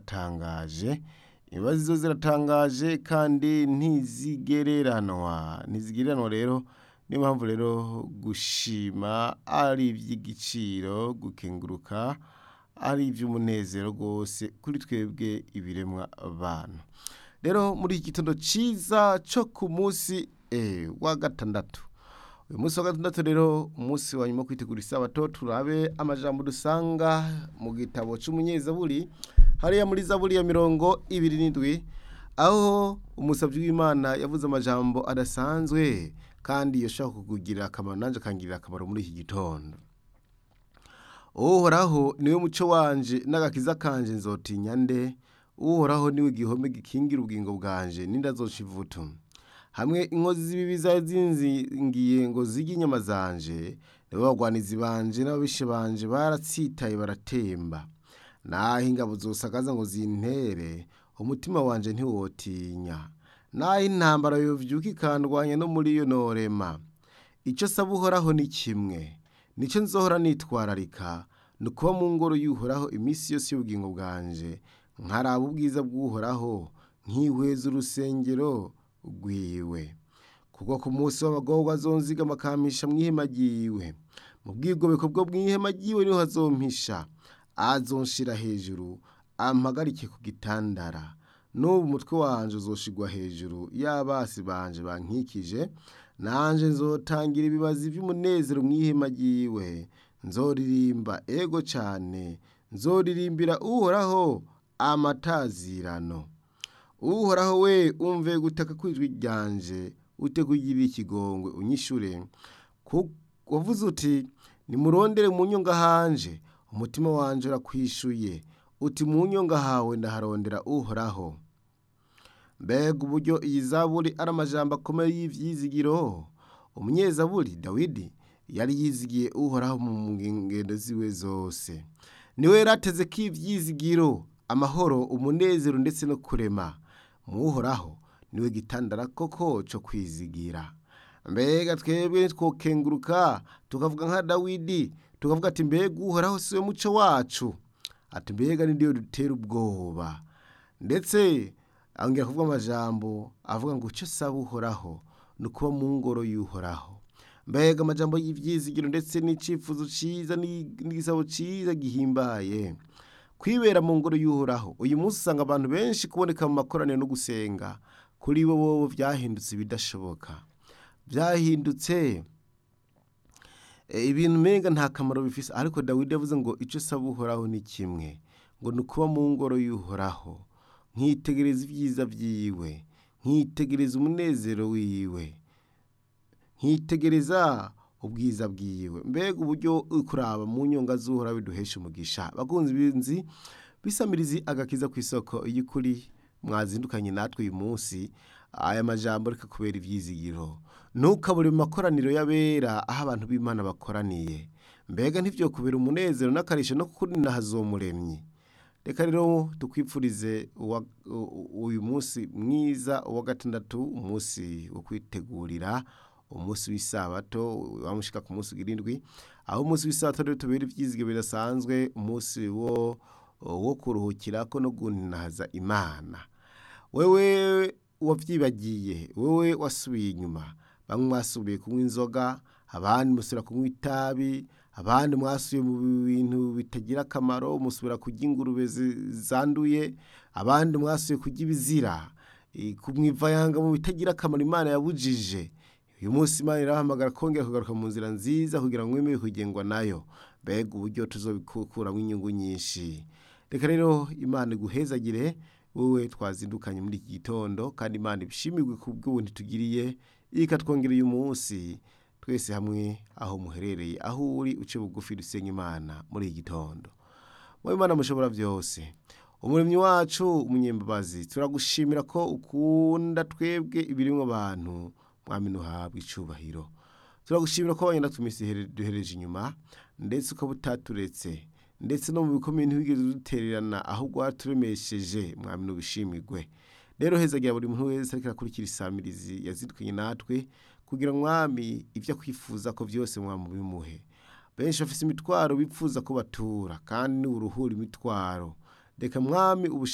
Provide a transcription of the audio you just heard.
ziratangaje imbabazi zo ziratangaje kandi ntizigereranwa ntizigereranwa rero niyo mpamvu rero gushima ari iby'igiciro gukenguruka ari iby'umunezero rwose kuri twebwe ibiremwa abantu rero muri iki gitondo cyiza cyo ku munsi eh, wa gatandatu uyu munsi wa gatandatu rero umunsi wa nyuma wo kwitegura isabato turabe amajambo dusanga mu gitabo cy'umunyezaburi hariya muri zaburi ya mirongo ibiri n'indwi aho umusabyi w'imana yavuze amajambo adasanzwe kandi yashaka kukugirira akamaro nanjye akangirira akamaro muri iki gitondo uhoraho niwe muco wanje n'agakiza kanje nzotinya nde uhoraho niwe gihome gikingira ubugingo bwanje n'indazoca ivutu hamwe inkozi z'ibibi zari zinzingiye ngo zirye inyama zanje nibo bagwanizi banje n'ababishe banje baratsitaye baratemba naho ingabo zosakaza ngo zintere umutima wanje ntiwotinya naho intambara yovyuka ikandwanya no muri yo norema icyo saba uhoraho ni kimwe nicyo nzohora nitwararika ni ukuba mu ngoro y'uhoraho iminsi yose y'ubugingo bwanje nkaraba ubwiza bw'uhoraho nkihweza urusengero rwiwe kuko ku munsi w'abagorwa azonzigama akampisha mu ihema ryiwe mu bwigobeko bwo mu ihema ryiwe niho hazompisha azonshira hejuru ampagarike ku gitandara n'ubu umutwe wanje uzoshigwa hejuru y'abasi banje bankikije nanje nzotangira ibibazi by'umunezero mu ihema ryiwe nzoririmba ego cyane nzoririmbira uhoraho amatazirano uhoraho we umve gutaka kw'ijwi ryanje utegugirira ikigongwe unyishure wavuze uti nimurondere mu nyonga hanje umutima wanje urakwishuye uti mu nyonga hawe ndaharondera uhoraho mbega uburyo iyi zaburi ari amajambo akomeye y'ivyizigiro umunyezaburi dawidi yari yizigiye uhoraho mu ngendo ziwe zose niwe yarateze ko ivyizigiro amahoro umunezero ndetse no kurema muhoraho niwe gitandara koko cyo kwizigira mbega twebwe twokenguruka tukavuga nka dawidi tukavuga ati mbega uhoraho siwe muco wacu ati mbega ndiyo dutera ubwoba ndetse angera kuvuga amajambo avuga ngo icyo saba uhoraho ni ukuba mu ngoro y'uhoraho mbega amajambo y'ibyizigiro ndetse n'icyifuzo cyiza n'igisabo cyiza gihimbaye kwibera mu ngoro y'uhoraho uyu munsi usanga abantu benshi kuboneka mu makoraniro no gusenga kuri bo bo byahindutse ibidashoboka byahindutse ibintu mpenga nta kamaro bifise ariko dawidi yavuze ngo icyo saba uhoraho ni kimwe ngo ni ukuba mu ngoro y'uhoraho nkitegereza ibyiza byiwe nkitegereza umunezero wiwe nkitegereza ubwiza bwiwe mbega uburyo kuraba mu nyonga z'uhora biduhesha umugisha bakunze ibinzi bisamirizi agakiza ku isoko y'ukuri mwazindukanye natwe uyu munsi aya majambo reka kubera ibyizigiro ntukabure mu makoraniro y'abera aho abantu b'imana bakoraniye mbega ntibyo kubera umunezero n'akarisho no kukurina hazomuremye reka rero tukwipfurize uyu munsi mwiza uwa gatandatu umunsi wo kwitegurira umunsi w'isabato wamushika ku munsi w'irindwi aho umunsi w'isabato rero tubera ibyizigiro bidasanzwe umunsi wo wo kuruhukira ko no gunaza imana wewe wabyibagiye wowe wasubiye inyuma bamwe mwasubiye kunywa inzoga abandi musubira kunywa itabi abandi mwasubiye mu bintu bitagira akamaro musubira kurya ingurube zanduye abandi mwasubiye kurya ibizira kumwivayanga mu bitagira akamaro imana yabujije uyu munsi imana irahamagara kongera kugaruka mu nzira nziza kugira ngo mwemere kugengwa nayo mbega uburyo tuzobikuramo inyungu nyinshi reka rero imana iguhezagire wowe twazindukanye muri iki gitondo kandi imana ibishimirwe ku bw'ubundi tugiriye ikatwongereye umunsi twese hamwe aho muherereye aho uri uce bugufi dusenga imana muri iki gitondo mu imana mushobora byose umuremyi wacu umunyembabazi turagushimira ko ukunda twebwe ibirimo abantu mwami ntuhabwe icyubahiro turagushimira ko wagenda tumisi duhereje inyuma ndetse ukaba utaturetse ndetse no mu bikomeye ntiwigeze udutererana ahubwo waturemesheje mwami n'ubishimirwe rero hezagira buri muntu wese ariko arakurikira isamirizi yazitwanye natwe kugira mwami ibyo akwifuza ko byose mwamubimuhe benshi bafite imitwaro bipfuza ko batura kandi ni uruhura imitwaro reka mwami ubushake